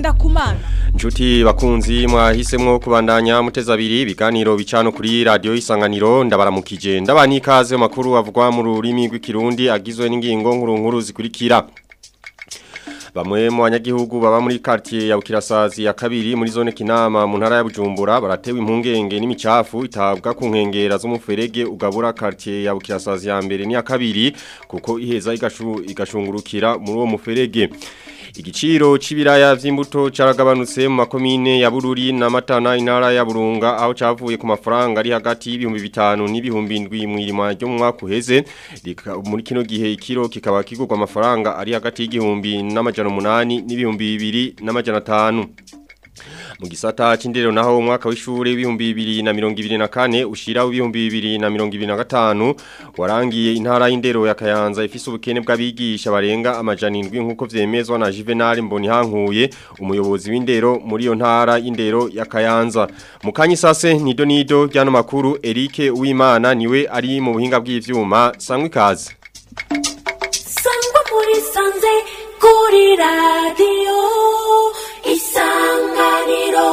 kumana Njuti bakunzi mwahisemwo kubandanya muteza abiri ibiganiro bicano kuri radio isanganiro ndabaramukije ndabani ikaze mu makuru avugwa mu rurimi rw'ikirundi agizwe n'ingingo nkuru nkuru zikurikira Bamwe mu banyagihugu baba muri quartier ya Bukirasazi ya kabiri muri zone Kinama mu ntara ya Bujumbura baratewe impungenge n'imicafu itabwa ku nkengera z'umuferege ugabura quartier ya Bukirasazi ya mbere ni ya kabiri kuko iheza igashu, igashungurukira muri uwo muferege Igiciro c'ibiraya vy'imbuto caragabanutse mu makomine ya Bururi na Matana intara ya Burunga aho cavuye ku mafaranga ari hagati y'ibihumbi bitanu n'ibihumbi indwi mu irima ryo mu mwaka uheze muri kino gihe ikiro kikaba kigurwa amafaranga ari hagati y'igihumbi n'amajana umunani n'ibihumbi bibiri n'amajana atanu mu gisata c'indero naho umwaka w'ishure w'ibihumbi 2024 ushira w'ibihumbi 2025 warangiye intara y'indero ya Kayanza ifise ubukene bw'abigisha barenga amajana 7 nkuko vyemezwa na Juvenal Mbonihankuye umuyobozi w'indero muri iyo ntara y'indero ya Kayanza mu kanyisase nido nido ryano makuru Eric Uwimana niwe ari mu buhinga bw'ivyuma sangwe ikaze sangwa muri sanze kuri radio isanganiro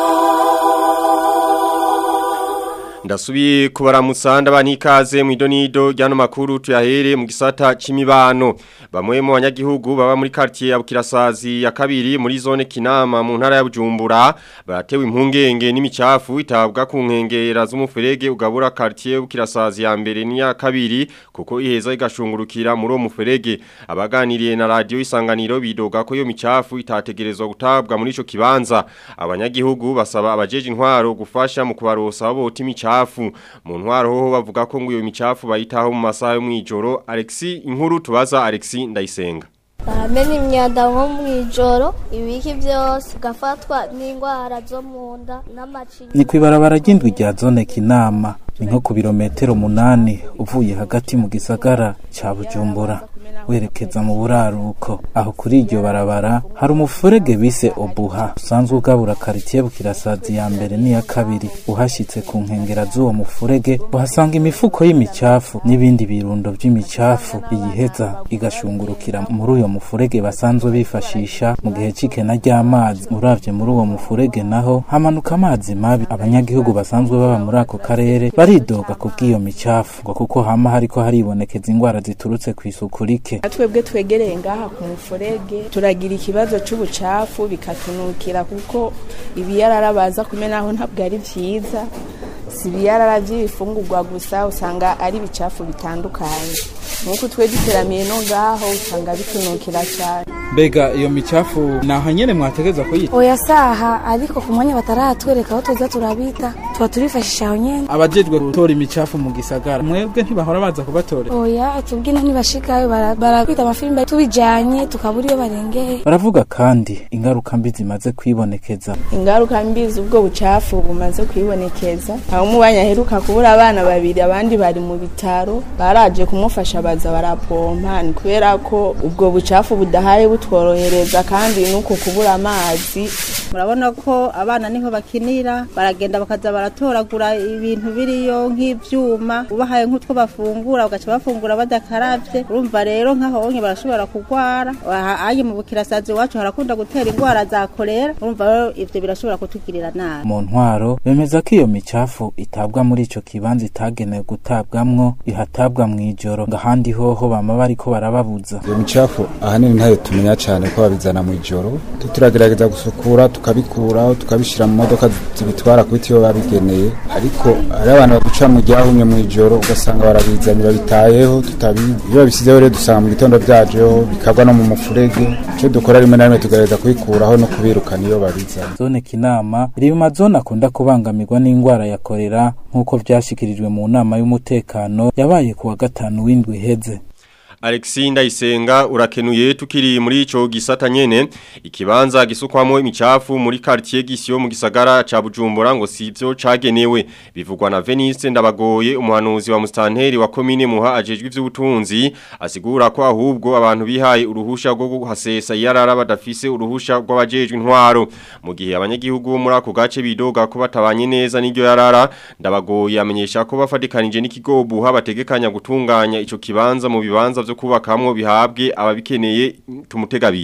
Ndasubiye kubaramutsa ndabani ikaze mu idonido ryano makuru tuyahere mu gisata c'imibano bamwe mu banyagihugu baba muri quartier ya Bukirasazi ya kabiri muri zone Kinama mu ntara ya Bujumbura baratewe impungenge n'imicafu itabwa ku nkengera z'umuferege ugabura quartier Bukirasazi ya mbere ni ya kabiri kuko iheza igashungurukira muri uwo muferege abaganiriye na radio isanganiro bidoga ko iyo micafu itategerezwa gutabwa muri ico kibanza abanyagihugu basaba abajeje intwaro gufasha mu kubarosa abo imicafu micafu mu ntwaro ho bavuga ko ngo iyo micafu bayitaho mu masaha yo mwijoro Alexi inkuru tubaza Alexi ndayisenga Baramena imyanda nko mwijoro ibiki byose gafatwa n'indwara zo mu nda n'amacinya ni kwibarabara ry'indwi rya zone kinama ni nko ku birometero munani uvuye hagati mu gisagara ca Bujumbura werekeza mu buraruko aho kuri iryo barabara hari umufurege bise obuha usanzwe ugabura karitiye bukirasazi ya mbere n'iya kabiri uhashyitse ku nkengera z'uwo mufurege uhasanga imifuko y'imicafu n'ibindi birundo by'imicafu iyiheza igashungurukira muri uyo mufurege basanzwe bifashisha mu gihe c'ikena ry'amazi uravye muri uwo mufurege naho hamanuka amazi mabi abanyagihugu basanzwe baba muri ako karere baridoga ku bw'iyo micafu ngo kuko hama hariko haribonekeza ingwara ziturutse kw'isuku rike twebwe twegereye ngaha ku mufurege turagira ikibazo c'ubucafu bikatunukira kuko ibiyarara baza kumenaho ntabwo ari vyiza si ibiyarara vy'ibifungurwa gusa usanga ari ibicafu bitandukanye nk'uko twe duteramiye no ngaho usanga bitunukira cyane mbega iyo micafu naho nyene mwategeza kuyita oya saha ariko ku mwanya bataratwereka aho tuza turabita tuba turifashisha aho nyene abajejwe gutora imicafu mu gisagara mwebwe ntibahora baza kubatorera oya tubwine ntibashikayo barabita amafilime tubijanye tukabura iyo barengeye baravuga kandi ingaruka mbi zimaze kwibonekeza ingaruka mbi z'ubwo bucafu bumaze kwibonekeza aho umubanya aheruka kubura abana babiri abandi bari mu bitaro baraje kumufasha baza barapompa ni kubera ko ubwo bucafu budahaye butworohereza kandi nuko kubura amazi murabona ko abana niho bakinira baragenda bakaza baratoragura ibintu biriyo nk'ivyuma ubahaye nk'utwo bafungura bagaca bafungura badakaravye urumva rero nk'aho onye barashobora kugwara aye mu bukirasazi iwacu harakunda gutera ingwara za kolera urumva rero ivyo birashobora kutugirira nabi mu ntwaro bemeza ko iyo micafu itabwa muri ico kibanza itagenewe gutabwamwo ihatabwa mw'ijoro ngo ahandi hoho bama bariko barababuza iyo micafu ahanini ntayo tumenya cane ko babizana mw'ijoro turagerageza gusukura tukabikuraho tukabishira mu modoka zibitwara kubiti iyo babigeneye ariko hari abantu baduca mu ryahumye mw'ijoro ugasanga barabizanye babitayeho tutabizi iyo babisizeho rero dusanga mu gitondo vyajeho bikagwa no mu mufurege ico dukora rimwe na rimwe tugerageza kubikuraho no kubirukana iyo babizanye zone kinama iri mu mazone akunda kubangamirwa n'ingwara ya korera nk'uko vyashikirijwe mu nama y'umutekano yabaye ku wa gatanu w'indwi iheze Alexi Ndayisenga urakenuye tukiri muri ico gisata nyene ikibanza gisukwamo imicafu muri quartier gisyo mu gisagara ca Bujumbura ngo sivyo cagenewe bivugwa na Venice ndabagoye umuhanuzi wa mustanteri wa commune muha ajejwe ivy'ubutunzi asigura ko ahubwo abantu bihaye uruhusha rwo guhasesa yarara badafise uruhusha rw'abajejwe intwaro mu gihe abanyagihugu muri ako gace bidoga ko batabanye neza n'iryo yarara ndabagoye amenyesha ko bafadikanije n'ikigobuha bategekanya gutunganya ico kibanza mu bibanza vyo kubakamwo bihabwe ababikeneye tumutegabiri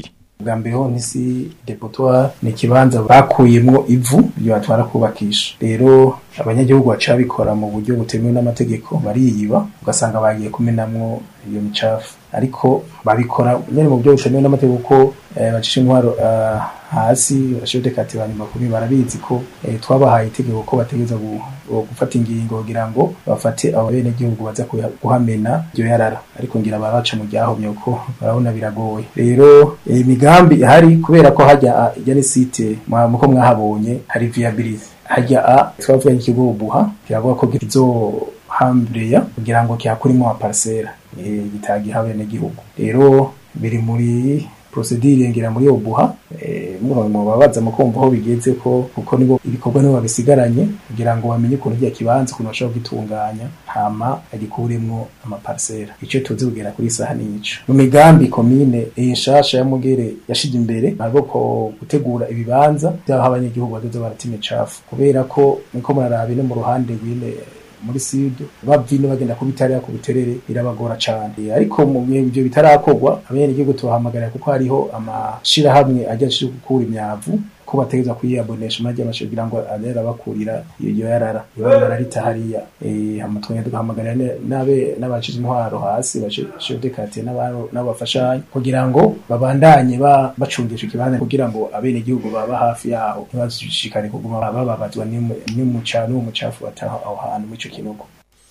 bwa mbere ho n'isi depotoire ni ikibanza bakuyemwo ivu ryo batwara kubakisha rero abanyagihugu baca bikora mu buryo butemewe n'amategeko bariyiba ugasanga bagiye kumenamwo iyo micafu ariko babikora nyene mu buryo butemewe n'amategeko kuko eh, bacisha intwaro eh, hasi bashobote kati banyuma kumi barabizi ko eh, twabahaye itegeko ko bategeza gufata ingingo kugira ngo bafate abo bene gihugu baza kuya- kuhamena iryo yarara ariko ngira baraca mu ryahomye kuko barabona biragoye rero eh, imigambi ihari kubera ko hajya ah, ijya ni site mwa- muko mwahabonye hari viability hajya a twavuga ikigo buha kiravuga ko kizohambireya kugira ngo kihakurimo amaparsera eh, gitagiha bene gihugu rero biri muri procedure ngira muri obuha eh, muno mu babaza mu kumva aho bigeze ko kuko nibo ibikorwa nibo babisigaranye kugira ngo bamenye ukuntu rya kibanza ukuntu bashobora kugitunganya hama agikuremwo amaparsera ico tuzi kugera kuri saha n'ico mu migambi komine iyi nshasha ya mugere yashije imbere ntabwo ko gutegura ibibanza by'aho abanyagihugu badoze barata imicafu kubera ko niko murarabe no mu ruhande rw'ine muri sud bavino bagenda ku bitariya ku buterere birabagora cane ariko mu gihe ivyo bitarakorwa abanyagihugu tubahamagarira kuko hariho amashirahamwe ajya ashira gukura imyavu ko bategeza kuyiyabonesha maze amashe kugira ngo anera bakurira iyo yarara iyo yarara ritahariya eh amatwanya tugahamagarira ne- nabe n'abacize intwaro hasi bashode kate n'abaro n'abafashanya kugira ngo babandanye ba bacungisha ikibanza kugira ngo abene gihugu baba hafi yaho ntibashikare kuguma bababazwa n'imuca n'umucafu bataha aho hantu mu ico kinogo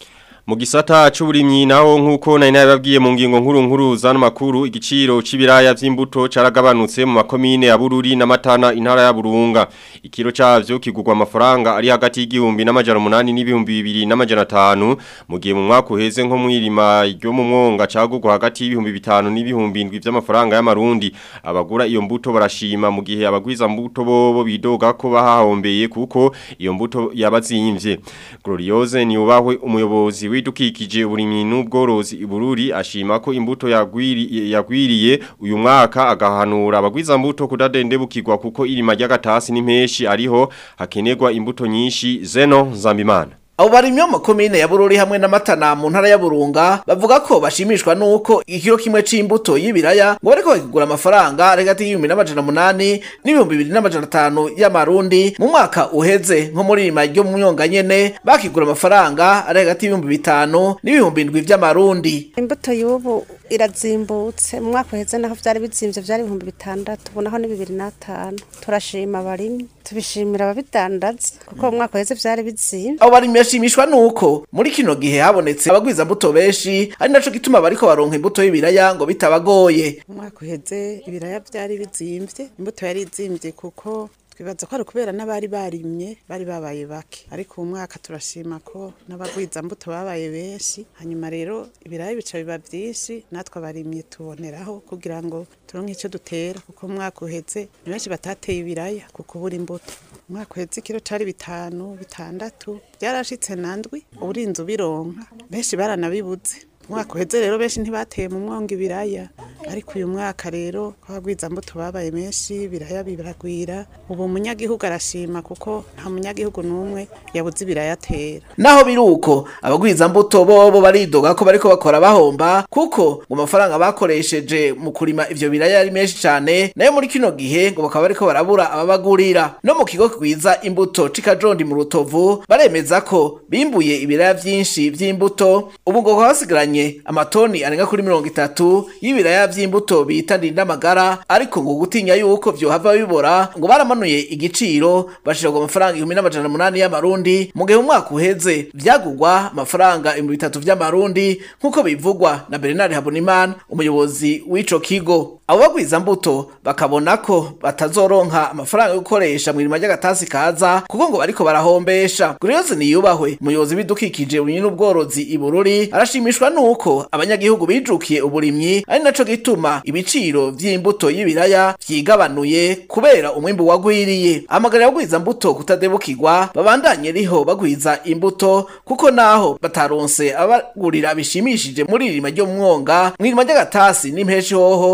Mu gisata c'uburimyi naho nkuko nari nababwiye mu ngingo nkuru nkuru zano makuru igiciro c'ibiraya vy'imbuto caragabanutse mu makomine ya Bururi na Matana intara ya Burunga ikiro cavyo kigurwa amafaranga ari hagati y'igihumbi n'amajana 8 n'ibihumbi bibiri n'amajana 5 mu gihe mu mwaka uheze nko mwirima ryo mu mwonga cagurwa hagati y'ibihumbi bitanu n'ibihumbi 7 vy'amafaranga y'amarundi abagura iyo mbuto barashima mu gihe abagwiza mbuto bobo bidoga ko bahahombeye kuko iyo mbuto yabazimvye Gloriose ni ubahwe umuyobozi w'idukikije uburimyi n'ubworozi ibururi ashima ko imbuto yagwiri yagwiriye uyu mwaka agahanura abagwiza mbuto kudadendebukirwa kuko irima ry'agatasi n'impeshi ariho hakenerwa imbuto nyinshi zeno zambimana abo barimyi bo mu komine ya bururi hamwe n'amatana mu ntara ya burunga bavuga ko bashimishwa n'uko ikiro kimwe c'imbuto y'ibiraya ngo bariko bakigura amafaranga ari hagati y'ibihumbi n'amajana munani n'ibihumbi bibiri n'amajana atanu y'amarundi mu mwaka uheze nko muri rima ryo mu myonga nyene bakigura amafaranga ari hagati y'ibihumbi bitanu n'ibihumbi indwi vy'amarundi imbuto y'ubu irazimbutse mu mwaka uheze naho vyari bizimvye vyari ibihumbi bitandatu ubu naho ni bibiri n'atanu turashima abarimyi tubishimira ababidandaza kuko mu mwaka uheze vyari bizimvye abo barimyi bashimishwa nuko muri kino gihe habonetse abagwiza mbuto benshi ari naco gituma bariko baronka imbuto y'ibiraya ngo bitabagoye umwaka uheze ibiraya byari bizimvye imbuto yari izimvye kuko twibaza ko ari ukubera n'abari barimye bari babaye bake ariko uwu mwaka turashima ko n'abagwiza mbuto babaye benshi hanyuma rero ibiraya bica biba vyinshi natwe abarimyi tuboneraho kugira ngo turonke ico dutera kuko umwaka uheze ni benshi batateye ibiraya ku kubura imbuto umwaka uheze ikiro cari bitanu bitandatu byarashitse nandwi uburinzi ubironka benshi baranabibuze umwaka uheze rero benshi ntibateye mu mwonga ibiraya ariko uyu mwaka rero kwabagwiza mbuto babaye menshi ibiraya biragwira ubu umunyagihugu arashima kuko nta munyagihugu n'umwe yabuze ibiraya atera naho biri uko abagwiza mbuto bobo baridoga ko bariko bakora bahomba kuko ngo amafaranga bakoresheje mu kurima ivyo biraya ari menshi cane nayo muri kino gihe ngo bakaba bariko barabura ababagurira no mu kigo kigwiza imbuto c'ikajondi mu rutovu baremeza ko bimbuye ibiraya vyinshi vy'imbuto ubu ngo bakaba basigaranye amatoni arenga kuri mirongo itatu y'ibiraya vy'imbuto bita ndindamagara ariko ngo gutinya yuko vyohava bibora ngo baramanuye igiciro bashirwa amafaranga ibihumbi n'amajana munani y'amarundi mu gihe mu mwaka uheze vyagurwa amafaranga ibihumbi bitatu vy'amarundi nk'uko bivugwa na Bernard Habonimana umuyobozi w'ico kigo abo bagwiza mbuto bakabona ko batazoronka amafaranga yo gukoresha mu irima ry'agatasi kaza kuko ngo bariko barahombesha Gloriose niyubahwe umuyobozi w'ibidukikije uburimyi n'ubworozi i Bururi arashimishwa nuko abanyagihugu bijukiye uburimyi ari naco gituma ibiciro vy'imbuto y'ibiraya vyigabanuye kubera umwimbu wagwiriye amagarira abagwiza mbuto kutadebukirwa babandanye riho bagwiza imbuto kuko naho bataronse abagurira bishimishije muri irima ryo mu mwonga mu irima ry'agatasi n'impeshi hoho abaronde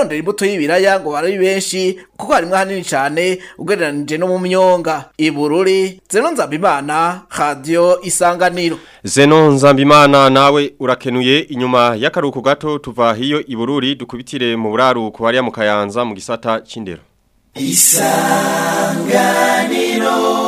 abarondera imbuto y'ibiraya ngo bari benshi kuko harimwo hanini cane ugereranije no mu myonga ibururi zeno nzabimana radio isanganiro Zeno Nzambimana nawe urakenuye inyuma y'akaruko gato tuva hiyo ibururi dukubitire mu buraruko hariya mu Kayanza mu gisata c'indero isanganiro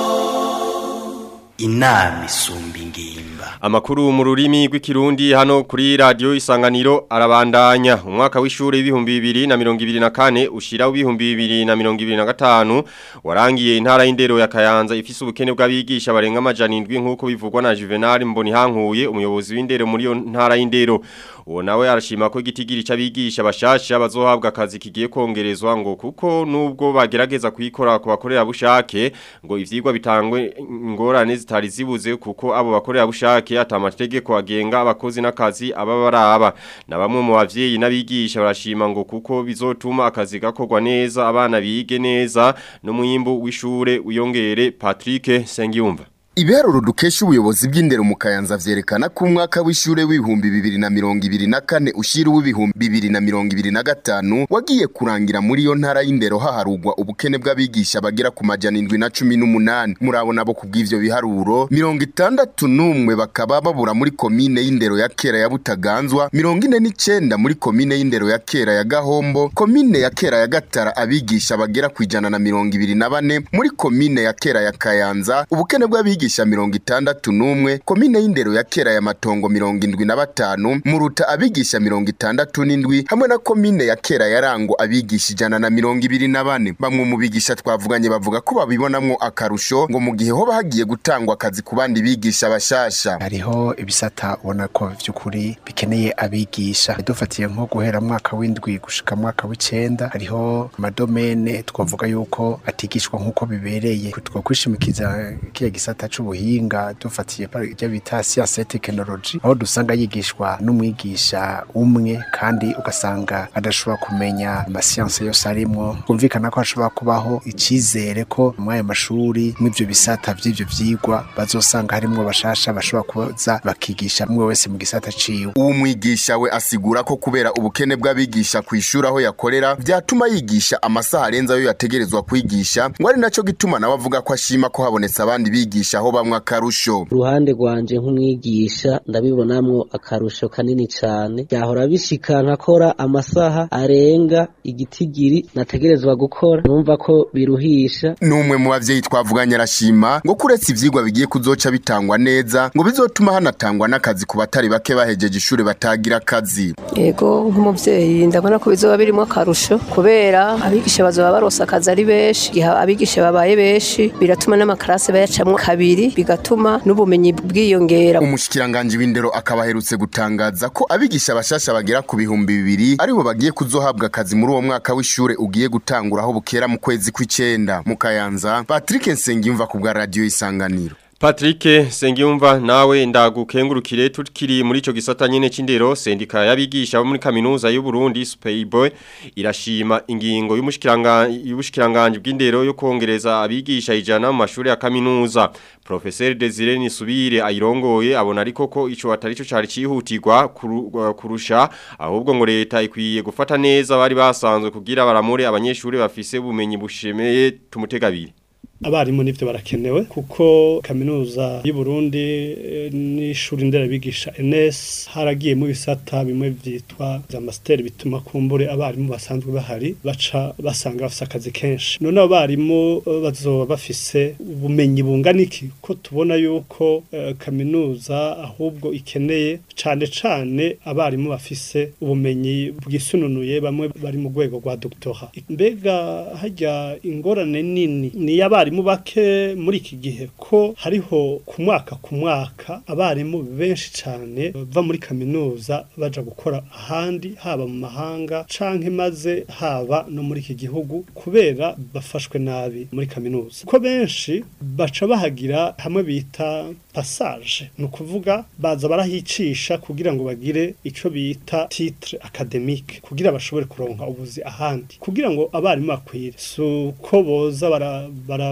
inama isumba ingimba Amakuru mu rurimi rw'ikirundi hano kuri radio isanganiro arabandanya umwaka w'ishure w'ibihumbi bibiri na mirongo ibiri na kane ushira w'ibihumbi bibiri na mirongo ibiri na gatanu warangiye intara y'indero ya Kayanza ifise ubukene bw'abigisha barenga amajana indwi nk'uko bivugwa na Juvenal Mbonihankuye umuyobozi w'indero muri iyo ntara y'indero uwo nawe arashima ko igitigiri c'abigisha bashasha bazohabwa akazi kigiye kongerezwa ngo kuko nubwo bagerageza kuyikora ku bakorera bushake ngo ivyigwa bitangwe ingorane zitari zibuze kuko abo bakorera bushake atamategeko agenga abakozi n'akazi aba baraba na bamwe mu bavyeyi n'abigisha barashima ngo kuko bizotuma akazi gakorwa neza abana bige neza no muyimbu w'ishure uyongere Patrick Sengiyumva Ibiharuro dukesha ubuyobozi bw'indero mu Kayanza vyerekana ko umwaka w'ishure w'ibihumbi bibiri na mirongo ibiri na kane ushira w'ibihumbi bibiri na mirongo ibiri na gatanu wagiye kurangira muri iyo ntara y'indero haharugwa ubukene bw'abigisha bagera ku majana indwi na cumi n'umunani murabona bo kubw'ivyo biharuro mirongo itandatu n'umwe bakaba babura muri komine y'indero ya kera ya Butaganzwa mirongo ine n'icenda muri komine y'indero ya kera ya Gahombo komine ya kera ya Gatara abigisha bagera ku ijana na mirongo ibiri na bane muri komine ya kera ya Kayanza ubukene bw'abigisha abigisha mirongo itandatu n'umwe komine y'indero ya kera ya matongo mirongo indwi na batanu muruta abigisha mirongo itandatu n'indwi hamwe na komine ya kera ya rango abigisha ijana na mirongo ibiri na bane bamwe mu bigisha twavuganye bavuga ko babibonamwo akarusho ngo mu gihe hoba hagiye gutangwa akazi ku bandi bigisha bashasha hariho ibisata ubona ko vy'ukuri bikeneye abigisha dufatiye nko guhera mwaka w'indwi gushika mwaka w'icenda hariho amadomene twavuga yuko atigishwa nk'uko bibereye twokwishimikiza kiya gisata c'ubuhinga dufatiye ibyo bita siyanse ya tekinoloji aho dusanga yigishwa n'umwigisha umwe kandi ugasanga adashobora kumenya amasiyanse yose arimwo kumvikana ko hashobora kubaho icizere ko muri ayo mashuri mw'ivyo bisata vy'ivyo vyigwa bazosanga harimwo bashasha bashobora kuza bakigisha umwe wese mu gisata ciwe uwo mwigisha we asigura ko kubera ubukene bw'abigisha ku ishuri aho yakorera vyatuma yigisha amasaha arenze ayo yategerezwa kwigisha ngo ari naco gituma nawe avuga ko ashima ko habonetse abandi bigisha aho bamwe akarusho uruhande rwanje nk'umwigisha ndabibonamwo akarusho kanini cane byahora bishika nkakora amasaha arenga igitigiri nategerezwa gukora numva ko biruhisha n'umwe mu bavyeyi twavuganye arashima ngo kuretse ivyigwa bigiye kuzoca bitangwa neza ngo bizotuma hanatangwa n'akazi ku batari bake bahejeje ishuri batagira akazi yego nk'umuvyeyi ndabona ko bizoba birimo akarusho kubera abigisha bazoba baronse akazi ari benshi igihe abigisha babaye benshi biratuma n'amakarasi bayacamwo kabiri bigatuma n'ubumenyi bwiyongera umushikiranganje w'indero akaba aherutse gutangaza ko abigisha bashasha bagera ku bihumbi bibiri aribo bagiye kuzohabwa akazi muri uwo mwaka w'ishure ugiye gutangura aho bukera mu kwezi kw'icenda mu kayanza patrick nsengiyumva ku bwa radiyo isanganiro Patrick Sengiyumva nawe ndagukengurukire tukiri muri ico gisata nyene c'indero sendika yabigisha bo muri kaminuza y'u Burundi Spayboy irashima ingingo y'umushikiranga y'ubushikiranganje bw'indero yo kongereza abigisha ijana mu mashuri ya kaminuza Professeur Desire Nisubire ayirongoye abona ariko ko ico atari cyo cari cihutirwa kuru, kurusha ahubwo ngo leta ikwiye gufata neza bari basanzwe kugira baramure abanyeshuri bafise ubumenyi bushemeye tumutegabire abarimu nivyo barakenewe kuko kaminuza y'u Burundi n'ishuri nderabigisha NS haragiye mu bisata bimwe vyitwa za master bituma kumbure abarimu basanzwe bahari baca basanga bafise akazi kenshi none abarimu bazoba bafise ubumenyi bungana iki ko tubona yuko uh, kaminuza ahubwo ikeneye cane cane abarimu bafise ubumenyi bwisununuye bamwe bari mu rwego rwa doctora mbega hajya ingorane nini ni abarimu bake muri iki gihe ko hariho ku mwaka ku mwaka abarimu benshi cyane bava muri kaminuza baja gukora ahandi haba mu mahanga canke maze haba no muri iki gihugu kubera bafashwe nabi muri kaminuza ko benshi baca bahagira hamwe bita passage ni ukuvuga baza barahicisha kugira ngo bagire ico bita titre academique kugira bashobore kuronka ubuzi ahandi kugira ngo abarimu bakwire suko boza baravuga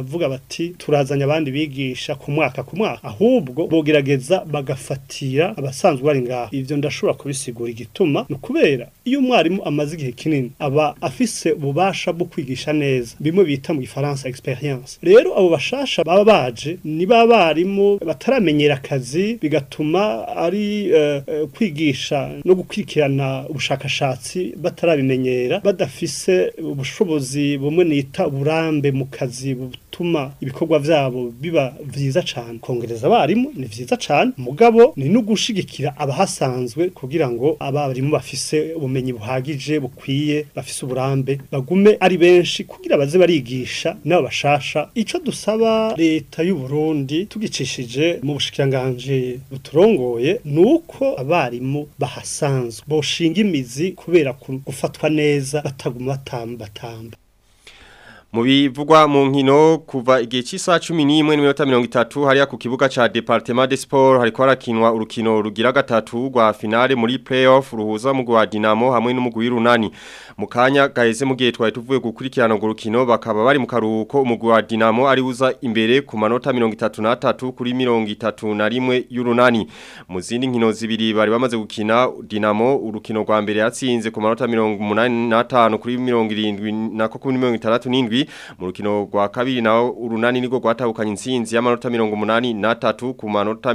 baravuga bati turazanye abandi bigisha ku mwaka ku mwaka ahubwo bogerageza bagafatira abasanzwe bari ngaho ivyo ndashobora kubisigura igituma ni ukubera iyo umwarimu amaze igihe kinini aba afise ububasha bwo kwigisha neza bimwe bita mu gifaransa experience rero abo bashasha baba baje ni ba barimu bataramenyera akazi bigatuma ari eh, eh, kwigisha no gukurikirana ubushakashatsi batarabimenyera badafise ubushobozi bumwe nita uburambe mu kazi butuma ibikorwa vyabo biba vyiza cane kongereza abarimu ni vyiza cane mugabo ni no gushigikira abahasanzwe kugira ngo abarimu bafise ubumenyi buhagije bukwiye bafise uburambe bagume ari benshi kugira baze barigisha nabo bashasha ico dusaba leta y'u Burundi tugicishije mu bushikiranganje buturongoye nuko abarimu bahasanzwe boshinga imizi kubera ku- gufatwa neza bataguma batamba batamba Mu bivugwa mu nkino kuva igihe cy'isaha 11 n'iminota 30 hariya ku kibuga ca Departement de Sport hariko harakinwa urukino rugira gatatu rwa finale muri playoff ruhuza mu gwa Dinamo hamwe n'umugwi runani mu kanya gaheze mu gihe twari tuvuye gukurikirana urwo rukino bakaba bari mu karuhuko umugwi wa Dinamo ari uza imbere ku manota 33 kuri 31 y'urunani mu zindi nkino zibiri bari bamaze gukina Dinamo urukino rwa mbere yatsinze ku manota 85 kuri 70 nako kuri 67 mu rukino rwa kabiri naho urunani niko rwatahukanye insinzi y'amanota 83 ku manota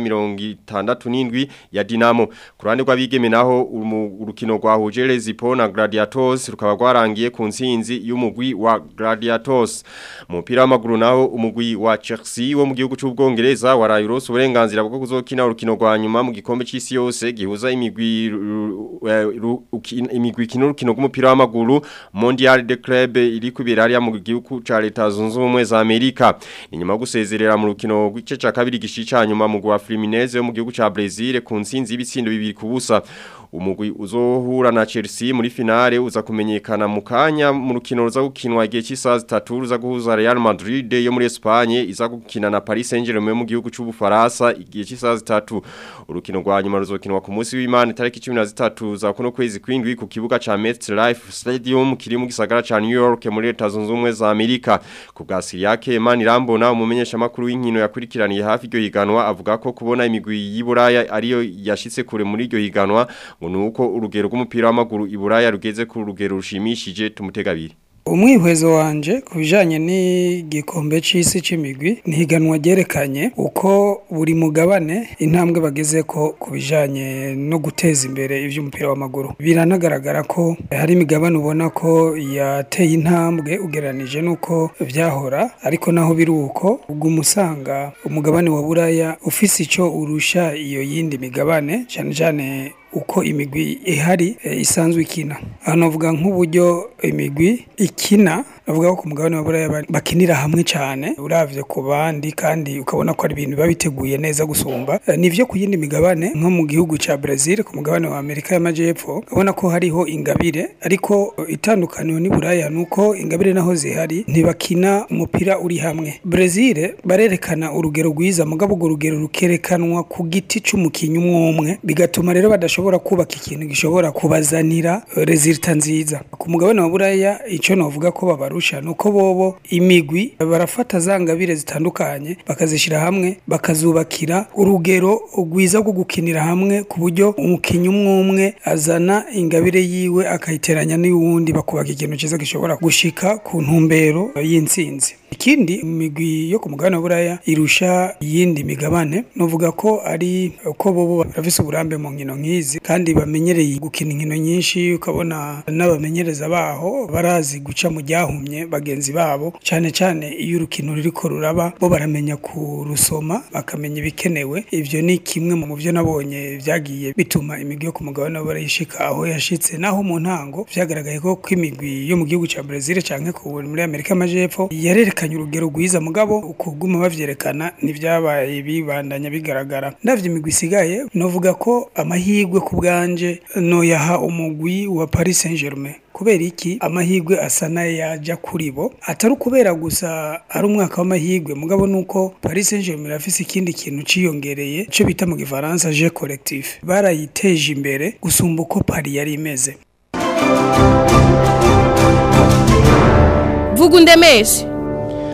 67 ya Dinamo ku ruhande rw'abigeme naho umu- urukino rwahuje Lezipo na Gladiators rukaba rwarangiye ku nsinzi y'umugwi wa Gladiators mu mupira w'amaguru naho umugwi wa Chelsea wo mu gihugu cy'ubwongereza waraye urose uburenganzira bwo kuzokina urukino rwa nyuma mu gikombe c'isi yose gihuza imigwi ru- ru- ru- uki- imigwi kino urukino rw'umupira w'amaguru Mondial de Club iri kubera hariya mu gihugu ca leta zunze ubumwe za Amerika inyuma yo gusezerera mu rukino rw'igice ca kabiri gishica nyuma mu gwa Fluminense yo mu gihugu ca Brazil ku nsinzi y'ibitsindo bibiri ku busa umugwi uzohura na Chelsea muri finale uza kumenyekana mu kanya mu rukino ruza gukinwa igihe cy'isaha zitatu ruza guhuza Real Madrid yo muri Espagne iza gukina na Paris Saint-Germain mu gihugu c'ubufaransa igihe cy'isaha zitatu urukino rwa nyuma ruzokinwa ku munsi w'Imana tariki 13 za kuno kwezi kwindwi ku kibuga ca MetLife Stadium kiri mu gisagara ca New York muri leta zunze ubumwe za Amerika ku bwa Siriake Manirambona umumenyesha makuru w'inkino yakurikiraniye hafi iryo higanwa avuga ko kubona imigwi y'Iburaya ariyo yashitse kure muri iryo higanwa ngo nuko urugero rw'umupira w'amaguru iburaya rugeze ku rugero rushimishije tumutegabiri umwihwezo wanje ku bijanye n'igikombe c'isi c'imigwi ni higanwa ryerekanye uko buri mugabane intambwe bageze ko ku bijanye no guteza imbere ivy'umupira w'amaguru biranagaragara ko hari imigabane ubona ko yateye intambwe ugereranije n'uko vyahora ariko naho biri uko ubwo umusanga umugabane wa buraya ufise ico urusha iyo yindi migabane cane cane uko imigwi ihari e, isanzwe ikina aha navuga nk'uburyo imigwi ikina navuga ko ku mugabane wa buraya ba- bakinira hamwe cyane uravye ku bandi kandi ukabona ko ari ibintu biba biteguye neza gusumba E, nivyo ku yindi migabane nko mu gihugu ca Brazil ku mugabane wa Amerika y'Amajepfo ubona ko hariho ingabire ariko e, itandukaniro ni buraya nuko ingabire naho zihari ntibakina umupira uri hamwe Brazil barerekana urugero rwiza mugabo urwo rugero rukerekanwa ku giti c'umukinyi umwe umwe bigatuma rero badashobora kubaka ikintu gishobora kubazanira eh, resulta nziza ku mugabane wa buraya ico novuga ko babarusha nuko bobo imigwi barafata za ngabire zitandukanye bakazishira hamwe bakazubakira urugero rwiza rwo gukinira hamwe ku buryo umukinyi umwe umwe azana ingabire yiwe akayiteranya n'uwundi bakubaka ikintu ciza gishobora gushika ku ntumbero y'intsinzi ikindi imigwi yo ku mugabane wa buraya irusha iyindi migabane novuga ko ari uko bobo barafise uburambe mu nkino nk'izi kandi bamenyereye gukina inkino nyinshi ukabona n'abamenyereza baho barazi guca mu ryahumye bagenzi babo cyane cyane iyo urukino ruriko ruraba bo baramenya kurusoma bakamenya ibikenewe ivyo ni kimwe mu byo nabonye vyagiye bituma imigwi yo ku mugabane wa buraya ishika aho yashitse naho mu ntango vyagaragaye ko ko imigwi yo mu gihugu ca Brazil canke ku muri Amerika y'Amajepfo yarerekanye urugero rwiza mugabo ukuguma bavyerekana nivyabaye bibandanya bigaragara ndavye imigwi isigaye novuga ko amahirwe ku bwanje noyaha umugwi wa Paris Saint-Germain kubera iki amahirwe asa n'ayaja kuri bo atari ukubera gusa ari umwaka w'amahirwe mugabo nuko Paris Saint-Germain irafise ikindi kintu ciyongereye cyo bita mu gifaransa je collectif barayiteje imbere gusumba uko Paris yari imeze vuga undemeshe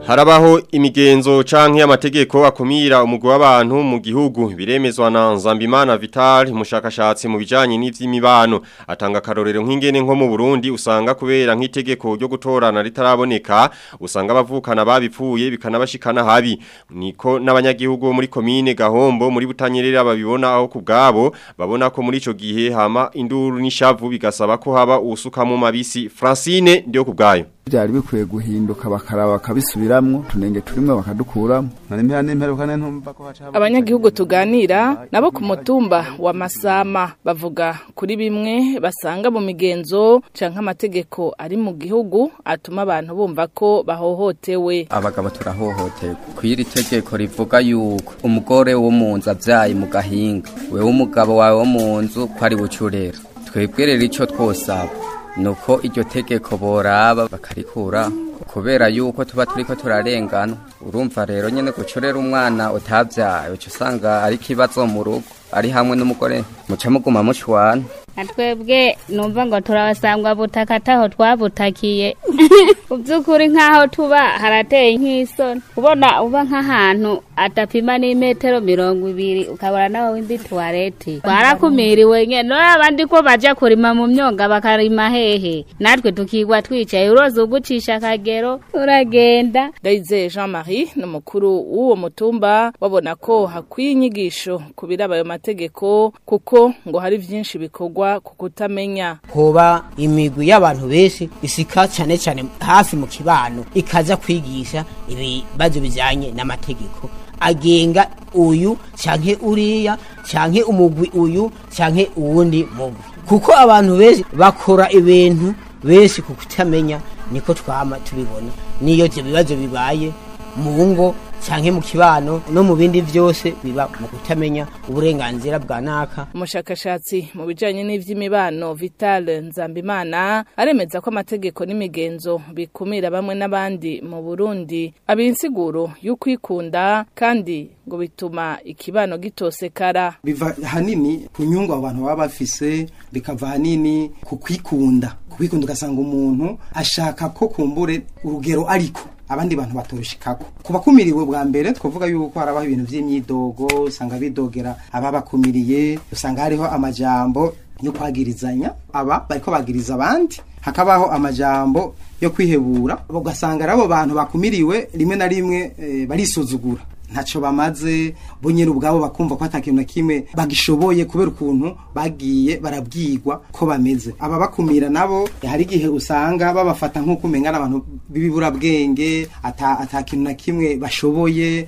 Harabaho imigenzo canke amategeko akumira umugwi w'abantu mu gihugu biremezwa na Nzambimana Vital umushakashatsi mu bijanye n'ivy'imibano atanga karorero nk'ingene nko mu Burundi usanga kubera nk'itegeko ryo gutorana ritaraboneka usanga abavukana babipfuye bikanabashikana habi niko n'abanyagihugu bo muri komine Gahombo muri Butanyerera babibona aho kubgabo babona ko muri ico gihe hama induru n'ishavu bigasaba ko haba usuka mu mabisi Francine ndio kubgayo byari bikwiye guhinduka bakaraba bakabisubiramwo tunenge turimwe bakadukuramo narimpera n'imperuka ntumva ko haca abanyagihugu tuganira nabo ku mutumba wa Masama bavuga kuri bimwe basanga mu migenzo canke amategeko ari mu gihugu atuma abantu bumva ko bahohotewe abagabo turahohoterwa kwiri tegeko rivuga yuko umugore wo mu nzu avyaye mu gahinga wewe umugabo wawe wo mu nzu ko ari bucurera twebwe rero ico twosaba nuko iryo tegeko boraba bakarikura kubera yuko tuba turiko turarengana urumva rero nyene gucorera umwana utavyaye uca usanga ari kibazo mu rugo ari hamwe n'umugore muca muguma mushwana twebwe numva ngo turabasangwa butaka ataho twabutakiye mu by'ukuri nk'aho tuba harateye nk'isoni ubona uba nk'ahantu adapima n'imetero mirongo ibiri ukabona nawe w'indi tuwarete twarakumiriwe nyine none abandi ko bajya kurima mu myonga bakarima hehe natwe tukigwa twicaye uroza ugucisha akagero uragenda Ndayizeye Jean Marie ni umukuru w'uwo mutumba babona ko hakwiye inyigisho ku biraba ayo mategeko kuko ngo hari byinshi bikorwa ku kutamenya hoba imigwi y'abantu benshi isika cyane cyane hafi mu kibano ikaza kwigisha ibibazo bijyanye n'amategeko agenga uyu canke uriya canke umugwi uyu canke uwundi mugwi kuko abantu benshi bakora ibintu benshi ku kutamenya niko twama tubibona niyo ivyo bibazo bibaye mu ngo canke mu kibano no mu bindi vyose biba mu kutamenya uburenganzira bwa naka umushakashatsi mu bijanye n'ivy'imibano Vital Nzambimana aremeza ko amategeko n'imigenzo bikumira bamwe n'abandi mu Burundi abinsiguro y'ukwikunda kandi ngo bituma ikibano gitosekara biva hanini ku nyungu abo bantu baba bafise bikava hanini ku kwikunda kwikunda ugasanga umuntu ashaka ko kumbure urugero ariko abandi bantu batorushikako ku bakumiriwe bwa mbere twavuga yuko harabaho ibintu vy'imyidogo usanga bidogera ababakumiriye usanga hariho amajambo yo kwagirizanya aba bariko bagiriza abandi hakabaho amajambo yo kwihebura ugasanga rabo bantu bakumiriwe rimwe na rimwe e, barisuzugura ntaco bamaze bo nyene ubwabo bakumva ko atakintu na kimwe bagishoboye kubera ukuntu bagiye barabwirwa ko bameze aba bakumira nabo hari igihe usanga babafata nk'uko umengana abantu b'ibiburabwenge ata atakintu na kimwe bashoboye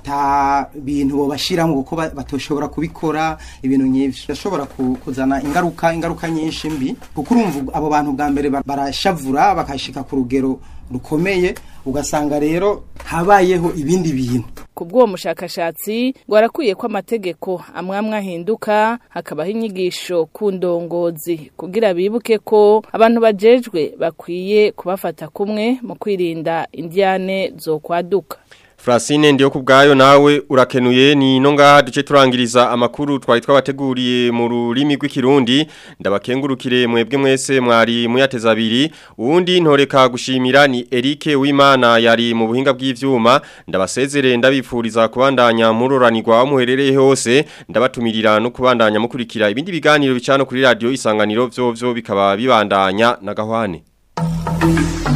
ata bintu bo bashiramo kuko batoshobora kubikora ibintu nk'ivyo bashobora kuzana ingaruka ingaruka nyinshi mbi kuko urumva abo bantu bwa mbere barashavura bakashika ku rugero rukomeye ugasanga rero habayeho ibindi bintu kubw'uwo mushakashatsi ngo arakwiye ko amategeko amwe amwe ahinduka hakabaho inyigisho ku ndongozi kugira bibuke ko abantu bajejwe bakwiye kubafata kumwe mu kwirinda indiyane zo kwaduka Francine ndiyo kubgayo nawe urakenuye ni nonga duce turangiriza amakuru twari twabateguriye mu rurimi rw'ikirundi ndabakengurukire mwebwe mwese mwari muyateza abiri uwundi ntoreka gushimira ni Eric Wimana yari mu buhinga bw'ivyuma ndabasezere ndabifuriza kubandanya muroranirwa muherereye hose ndabatumirira no kubandanya mukurikira ibindi biganiro bicano kuri radio isanganiro vyo vyo bikaba bibandanya na gahwane